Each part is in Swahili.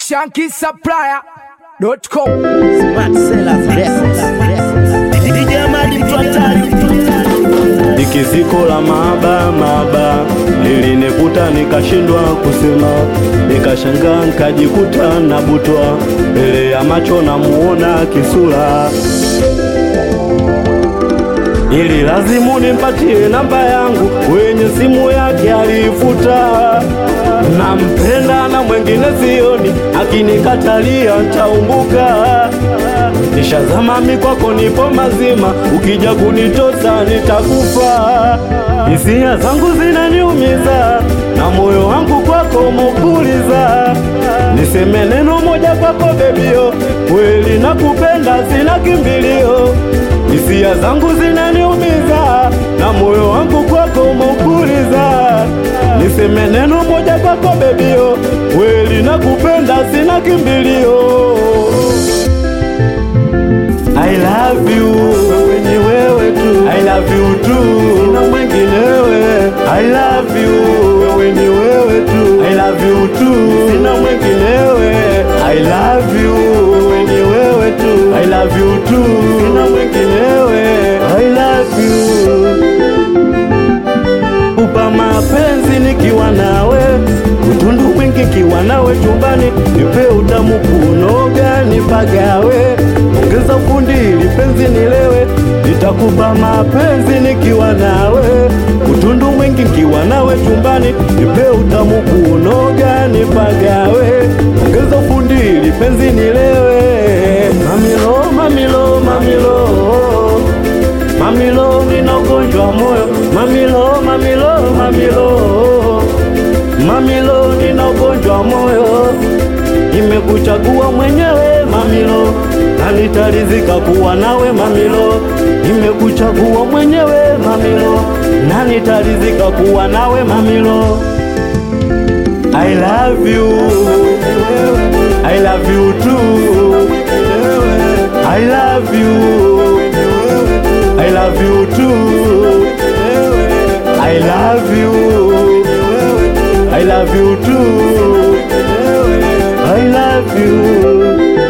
shankisupplier.com Smart Sellers Records. DJ Amadi mtu hatari. Ikiziko la maaba maaba lilinikuta nikashindwa kusema, nikashangaa nikajikuta nabutwa mbele ya macho namuona kisura, ili lazimu nimpatie namba yangu, kwenye simu yake aliifuta. Nampenda na mwengine sioni, akinikatalia ntaumbuka. Nishazama mikwako, nipo mazima, ukija kunitosa nitakufa. Hisia zangu zinaniumiza na moyo wangu kwako mukuliza. Niseme neno moja kwako bebio, kweli nakupenda, sina kimbilio. Hisia zangu zinaniumiza na moyo wangu kwako mukuliza. Niseme neno moja kwako bebio, kweli nakupenda, sina kimbilio. I love you, wewe ni wewe tu. I love you too, sina mwenginewe. I love you, wewe ni wewe tu. I love you too, sina mwenginewe. I love you, wewe ni wewe tu. I love you too, sina mwenginewe. I love you kupa mapenzi nikiwa nawe, utundu mwingi kiwa nawe chumbani, nipe utamu kunoga nipagawe, ongeza ufundi ili penzi nilewe, nitakupa mapenzi nikiwa nawe, utundu mwingi kiwa nawe chumbani, nipe utamu kunoga nipagawe, ongeza ufundi ili penzi nilewe, mamilo mamilo mamilo Mamilo, nina ugonjwa wa moyo. Mamilo, mamilo, mamilo, mamilo, nina ugonjwa wa moyo. Nimekuchagua mwenyewe mamilo, na nitaridhika kuwa nawe mamilo. Nimekuchagua mwenyewe mamilo, na nitaridhika kuwa nawe mamilo. I love you, I love you too. I love you. I love you too. I love you. I love you too. I love you.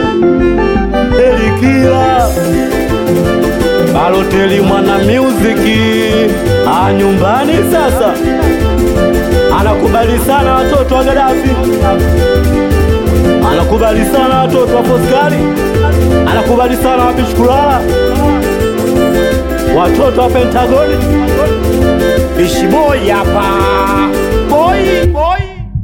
Elikia Baloteli mwana muziki ah, nyumbani sasa anakubali sana watoto wa Gaddafi, anakubali sana watoto wa Foskari, anakubali sana wapishukulala watoto wa Pentagoni, Ishiboi hapa boy boy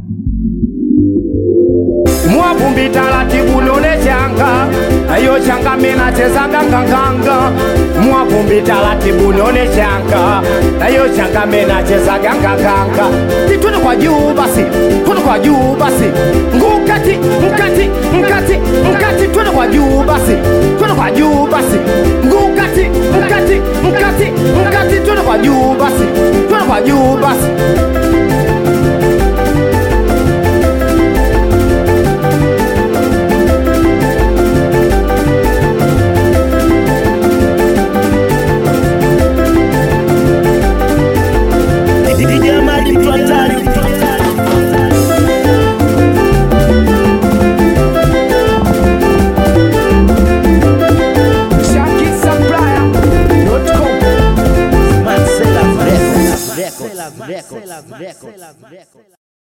mwavumbi taratibu lole changa ayo changa mina cheza ganganganga mwavumbi taratibu lole changa ayo changa mina cheza ganganganga titwende kwa juu basi twende kwa juu basi ngukati mkati mkati mkati twende kwa juu basi twende kwa juu basi ngukati mkati mkati mkati twende kwa juu basi twende kwa juu basi